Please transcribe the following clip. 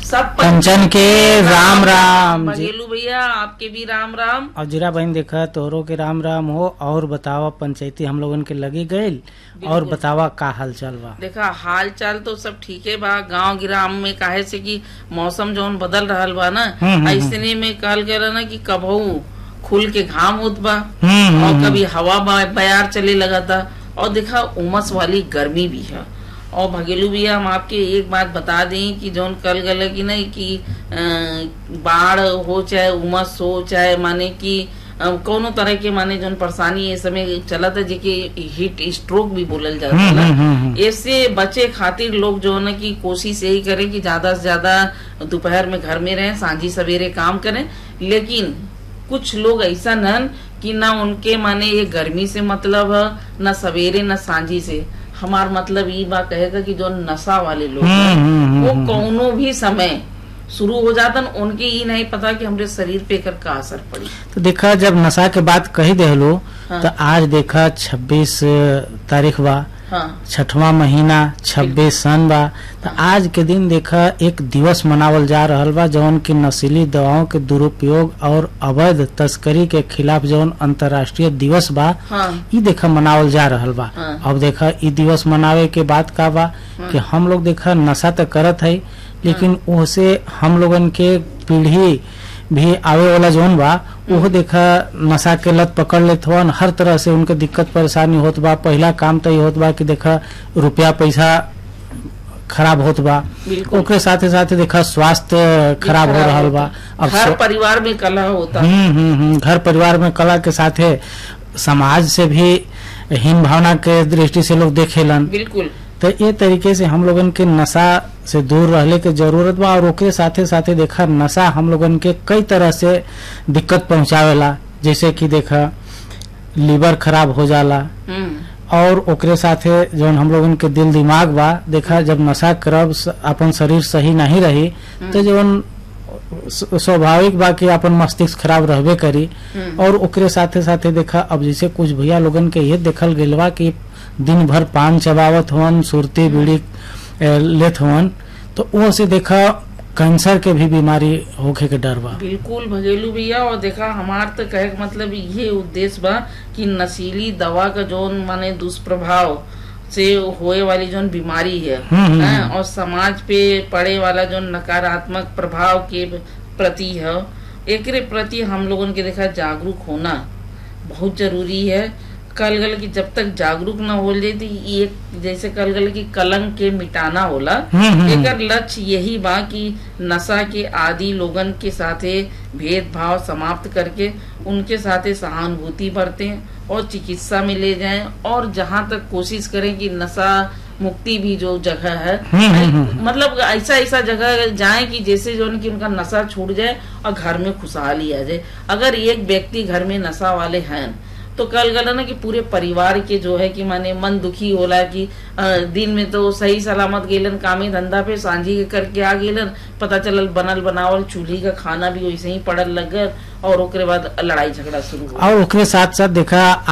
सब कंचन के राम राम जी बघेलू भैया आपके भी राम राम और जीरा बहन देखा तोहरो के राम राम हो और बतावा पंचायती हम लोगन के लगी गईल और बतावा का हाल चाल बा देखा हाल चाल तो सब ठीक है बा गांव गिराम में काहे से कि मौसम जौन बदल रहल बा ना हम्म, हम्म, ऐसने में कहल गया ना कि कबहू खुल के घाम होत बा हम्म, और हम्म, कभी हवा बा- बयार चले लगा था और देखा उमस वाली गर्मी भी है और भगेलू भैया हम आपके एक बात बता दें कि जौन कल गल की नहीं कि अ, बाढ़ हो चाहे उमस हो चाहे माने कि अ, कोनो तरह के माने जौन परेशानी ये समय चलत है जेके हीट स्ट्रोक भी बोलल जाता हम्म, है हम्म, हम्म, इससे बचे खातिर लोग जो है ना कि कोशिश यही करें कि ज्यादा से ज्यादा दोपहर में घर में रहें सांझी सवेरे काम करें लेकिन कुछ लोग ऐसा नन कि ना उनके माने ये गर्मी से मतलब है ना सवेरे ना सांझी से हमार मतलब ये बात कहेगा कि जो नशा वाले लोग हम्म, हैं, हम्म, हम्म, वो हम्म। कौनो भी समय शुरू हो जाता उनके ये नहीं पता कि हमरे शरीर पे एकर का असर पड़ी तो देखा जब नशा के बात कही देहलो हाँ। तो आज देखा छब्बीस तारीख बा हाँ छठवां महीना छब्बीस सन बा तो आज के दिन देखा एक दिवस मनावल जा रहल बा जौन की नशीली दवाओं के दुरुपयोग और अवैध तस्करी के खिलाफ जौन अंतर्राष्ट्रीय दिवस बा हाँ ई देखा मनावल जा रहल बा हाँ। अब देखा ई दिवस मनावे के बात का बा कि हम लोग देखा नशा तो करत है लेकिन ओसे हम लोगन के पीढ़ी भी आवे वाला जौन बा ओहो देखा नशा के लत पकड़ लेत हवन हर तरह से उनके दिक्कत परेशानी होत बा पहला काम तो ये होत बा कि देखा रुपया पैसा खराब होत बा बिल्कुल ओकरे साथे साथे देखा स्वास्थ्य खराब हो रहल बा अब हर सो- परिवार में कलह होता हम्म हम्म हम्म घर परिवार में कला के साथे समाज से भी हीन भावना के दृष्टि से लोग देखेलन बिल्कुल तो ये तरीके से हम लोगन के नशा से दूर रहले के जरूरत बा और ओकरे साथे साथे देखा नशा हम लोगन के कई तरह से दिक्कत पहुंचावेला जैसे कि देखा लीवर खराब हो जाला हम्म और ओकरे साथे जौन हम लोगन के दिल दिमाग बा देखा जब नशा करब स- अपन शरीर सही नहीं रही तो जौन स- स्वाभाविक बा कि अपन मस्तिष्क खराब रहबे करी हम्म। और ओकरे साथे साथे देखा अब जैसे कुछ भैया लोगन के ये देखल गइल बा कि दिन भर पान चबावत हवन सुरती बीड़ी ए, लेत हवन तो वो से देखा कैंसर के भी बीमारी होखे के डर बा बिल्कुल भगेलू भैया और देखा हमार तो कहे के मतलब ये उद्देश्य बा कि नशीली दवा का जोन माने दुष्प्रभाव से होए वाली जोन बीमारी है हम्म, हम्म, हैं, हम्म। और समाज पे पड़े वाला जो नकारात्मक प्रभाव के प्रति है एकरे प्रति हम लोगन के देखा जागरूक होना बहुत जरूरी है कल गल की जब तक जागरूक न हो जाए तो ये एक जैसे कल गल की कलंक के मिटाना होला हम्म, हम्म, एकर लक्ष्य यही बा कि नशा के आदि लोगन के साथे भेदभाव समाप्त करके उनके साथे सहानुभूति बरतें और चिकित्सा में ले जाएं और जहां तक कोशिश करें कि नशा मुक्ति भी जो जगह है हम्म, हम्म, हम्म। मतलब ऐसा ऐसा जगह जाए कि जैसे जो है कि उनका नशा छूट जाए और घर में खुशहाली आ जाए अगर एक व्यक्ति घर में नशा वाले हैं तो कल गल ना कि पूरे परिवार के जो है कि माने मन दुखी होला कि अ, दिन में तो सही सलामत गेलन कामे धंधा पे सांझी के करके आ गेलन पता चलल बनल बनावल चूल्ही का खाना भी वैसे ही पड़ल लग गल और ओकरे बाद लड़ाई झगड़ा शुरू हो और ओकरे साथ साथ देखा